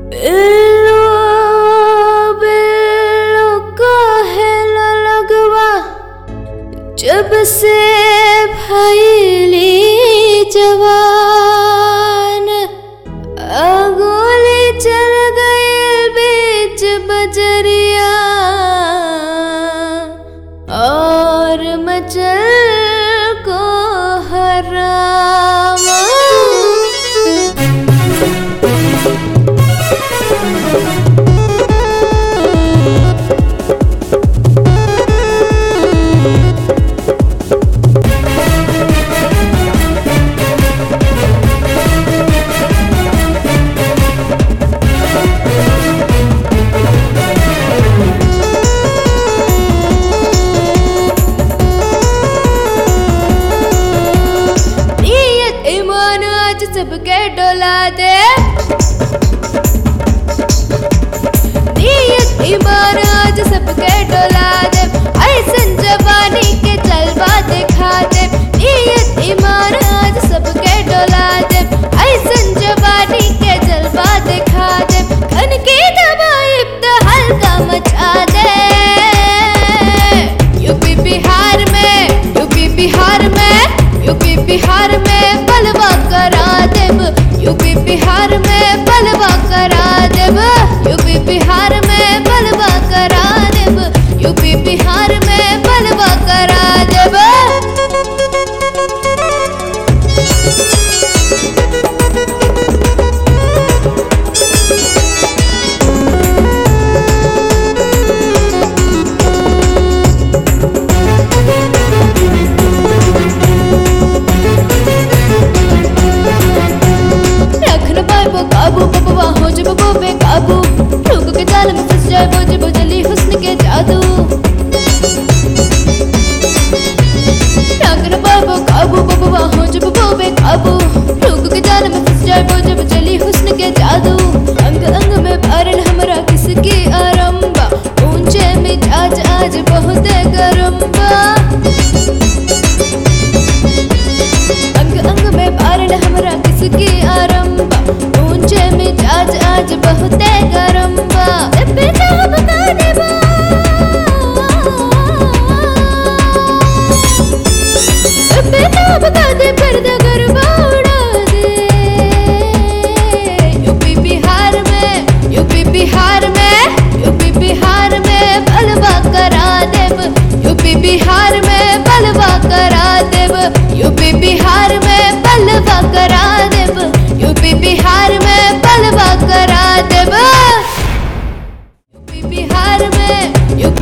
बिल्लो बिल्लो कहेला लगवा जब से भैली जवान अगोली चल गए बीच बजरिया और मचल को हरामा नियत ईमान आज सबके डोला दे नियत ईमान आज सबके डोला दे ऐसन जवानी के जलवा दिखा दे नियत ईमान आज सबके डोला दे ऐसन जवानी के जलवा दिखा दे खन की दवाई तो हल्का मचा दे यूपी बिहार में यूपी बिहार में यूपी बिहार में बलवा करा देब यूपी बिहार में बलवा करा देब यूपी बिहार में बलवा करा देब यूपी बिहार में बलवा करा देब रखन पाइबो काबू बबवा हो जब वो बेकाबू लोगों के जाल में फंस जाए वो जब जली हुस्न के जादू रखन पाइबो काबू बबवा हो जब वो बेकाबू लोगों के जाल में फंस जाए वो जब जली हुस्न के जादू अंग अंग में भरल हमरा किसकी आरंबा ऊंचे मिजाज आज बहुत गरम बा अंग अंग में बारण हमरा किसकी आरंबा ऊंचे मिजाज आज बहुत गरम बा बेटा बता देबा बेटा बता दे पर्दा गरबा उड़ा दे यूपी बिहार में यूपी बिहार में यूपी बिहार में बलवा करा देब यूपी बिहार में बलवा करा देब यूपी बिहार में बलवा करा देब यूपी बिहार में बलवा करा देब यूपी बिहार